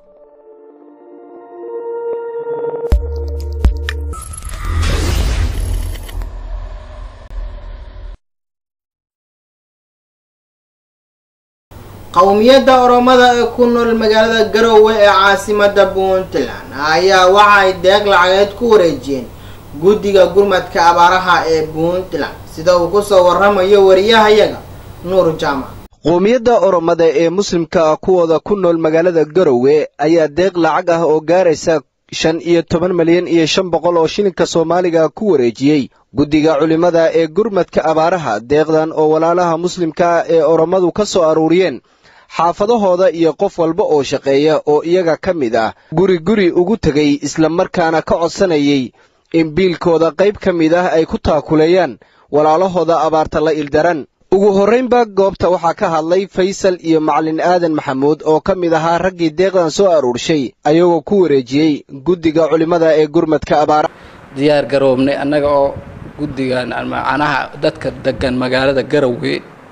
qowmiyadda oromada ee ku nool magaalada garowe ee caasimada puntland ayaa waxa ay deeq lacageed ku wareejiyeen guddiga gurmadka abaaraha ee puntland sida uu kusoo waramayo wariyahayaga nuur jaamac qowmiyadda oromada ee muslimka ah kuwooda ku nool magaalada garowe ayaa deeq lacag ah oo gaaraysa shan iyo toban milyan iyo shan boqol oo shilinka soomaaliga ku wareejiyey guddiga culimmada ee gurmadka abaaraha deeqdan oo walaalaha muslimka ah ee oromadu ka soo aruuriyeen xaafadahooda iyo qof walba oo shaqeeya oo iyaga ka mid ah guri guri ugu tegay islamarkaana ka codsanayay in biilkooda qayb ka mid ah ay ku taakuleeyaan walaalahooda abaarta la ildaran ugu horraynba goobta waxaa ka hadlay faysal iyo macalin aadan maxamuud oo ka mid ahaa raggii deeqdan soo aruurshay ayagoo ku wareejiyey guddiga culimmada ee gurmadka abaaraha diyaar garoobnay annaga oo guddigan macnaha dadka degan magaalada garowe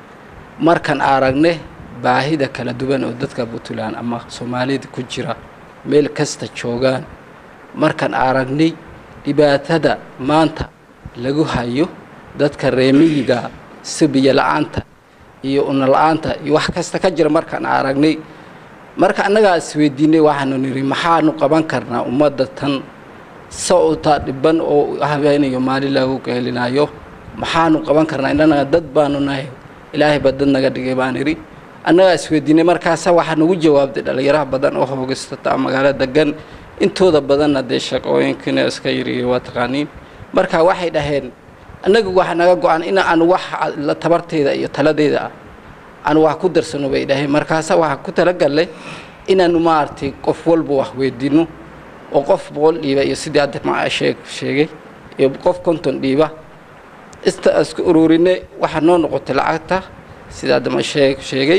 markaan aragne baahida kala duwan oo dadka puntland ama soomaalida ku jira meel kasta joogaan markaan aragnay dhibaatada maanta lagu hayo dadka reemiyiga sibiya la-aanta iyo una la-aanta iyo wax kasta ka jira markaan aragnay marka annagaa isweydiinay waxaanu nidhi maxaanu qaban karnaa ummadda tan sawta dhiban oo habeenayo maalin lagu geelinayo maxaanu qaban karnaa inanaga dad baanu nahay ilaahay baa dad naga dhigay baan idhi annagaa isweydiinay markaasa waxaa nagu jawaabtay dhallinyaraha badan oo hoogastata magaalo degan intooda badanna dee shaqooyinkina iska yiriyo waa taqaaniin marka waxay dhaheen annaga waxa naga go-an in aan wax tabarteyda iyo taladeyda ah aan wax ku darsano bay dhaheen markaasa waxaa ku talagallay inaanu maaragtay qof walba wax weydiino oo qof boqol dhiiba iyo sidii hadda ma sheeg sheegay iyo qof konton dhiiba ista isku ururinay waxaa noo noqotay lacagta sida hadda ma sheeg sheegay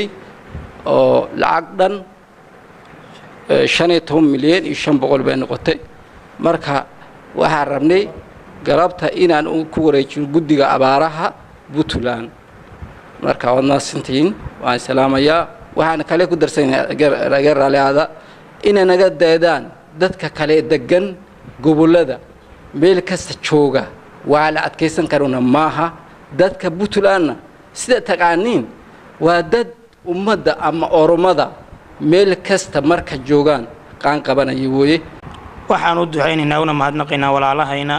oo lacag dhan shan iyo toban milyan iyo shan boqol bay noqotay marka waxaan rabnay galabta inaan ku wareejino guddiga abaaraha puntland marka waad mahadsantihiin waan salaamayaa waxaana kale ku darsannaga raaliada inay naga daedaan dadka kale degan gobollada meel kasta jooga waa la adkaysan karona maaha dadka puntlandna sida taqaaniin waa dad ummadda ama oromada meel kasta marka joogaan qaan qabanaya wooye waxaan u ducaynaynaa una mahadnaqaynaa walaalahayna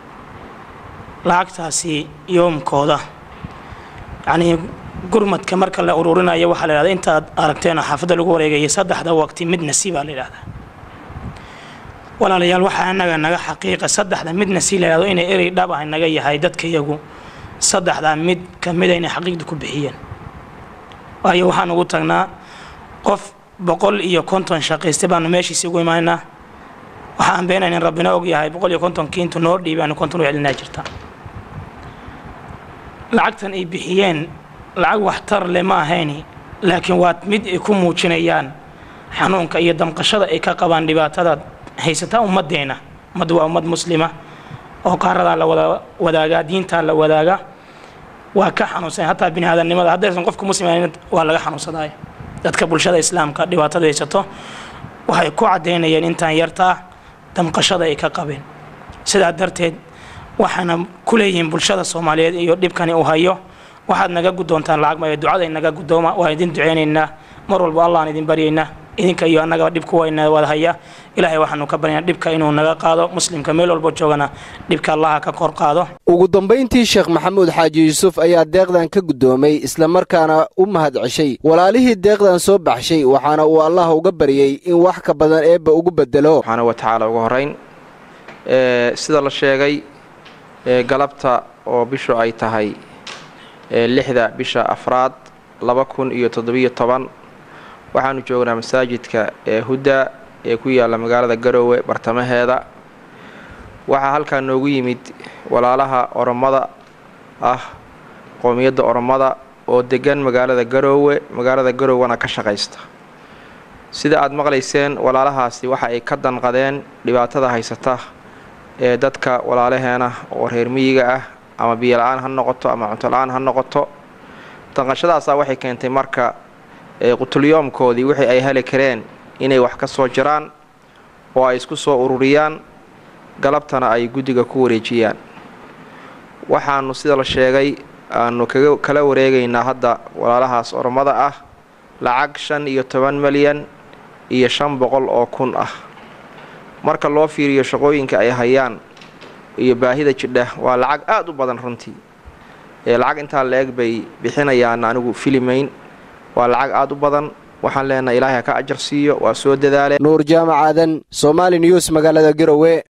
lacagtaasi yoomkooda yacnii gurmadka marka la ururinayo waxaa la yidhahda intaad aragteen oo xaafadda lagu wareegaya saddexda waqti mid nasiibaa la yidhahdaa walaalayaal waxaa annaga naga xaqiiqa saddexda midna si la yidhahdo inay erey dhab ah naga yahay dadkayagu saddexdaa mid ka mida inay xaqiiqda ku bixiyeen waayo waxaan ugu tagnaa qof boqol iyo konton shaqaysta baanu meeshiisi ugu imaanaa waxaan beenayn in rabbina og yahay boqol iyo kontonkii intu noo dhiibaanu konton u celinaa jirta lacagtan ay bixiyeen lacag waxtar le ma ahayni laakiin waa mid ay ku muujinayaan xanuunka iyo damqashada ay ka qabaan dhibaatada haysataa ummaddeena ummaddu waa ummad muslima oo qaaradaa la wada wadaagaa diintaa la wadaaga waa ka xanuunsan hataa bini aadamnimada haddaysan qofka musliman waa laga xanuunsadaayo dadka bulshada islaamka dhibaatada haysato waxay ku caddaynayeen intaan yartaa damqashada ay ka qabeen sidaa darteed waxaana ku leeyihiin bulshada soomaaliyeed iyo dhibkani uu hayo waxaad naga guddoontaan lacag maayo ducada inaga guddooma waan idin duceynaynaa mar walba allahan idin baryaynaa idinka iyo annagaba dhibku wayna wada haya ilaahay waxaanu ka baryaynaa dhibka inuu naga qaado muslimka meel walbo joogana dhibka allaha ka kor qaado ugu dambayntii sheekh maxamuud xaaji yuusuf ayaa deeqdan ka guddoomay islamarkaana u mahad ceshay walaalihii deeqdan soo baxshay waxaana uu allah uga baryey in wax ka badan eebba ugu bedelo subxaana wa tacaala ugu horrayn sida la sheegay galabta oo bishu ay tahay lixda bisha afraad laba kun iyo toddobiyo toban waxaanu joognaa masaajidka ee hudda ee ku yaalla magaalada garoowe bartamaheeda waxaa halkaa noogu yimid walaalaha oromada ah qowmiyadda oromada oo deggan magaalada garoowe magaalada garowana ka shaqaysta sida aad maqlayseen walaalahaasi waxa ay ka danqadeen dhibaatada haysata ee dadka walaalaheena oo reer miyiga ah ama biyola-aan ha noqoto ama cuntola-aan ha noqoto danqashadaasaa waxay keentay marka qutulyoomkoodii wixii ay heli kareen inay wax ka soo jiraan oo ay isku soo ururiyaan galabtana ay guddiga ku wareejiyaan waxaanu sida la sheegay aanu kaga kala wareegaynaa hadda walaalahaas oromada ah lacag shan iyo toban malyan iyo shan boqol oo kun ah marka loo fiiriyo shaqooyinka ay hayaan iyo baahida jidha waa lacag aada u badan runtii ee lacag intaa la-eg bay bixinayaan anigu filimayn waa lacag aada u badan waxaan leenahay ilaahay ha ka ajar siiyo waa soo dadaaleen nuur jaamac aadan somaali news magaalada garowe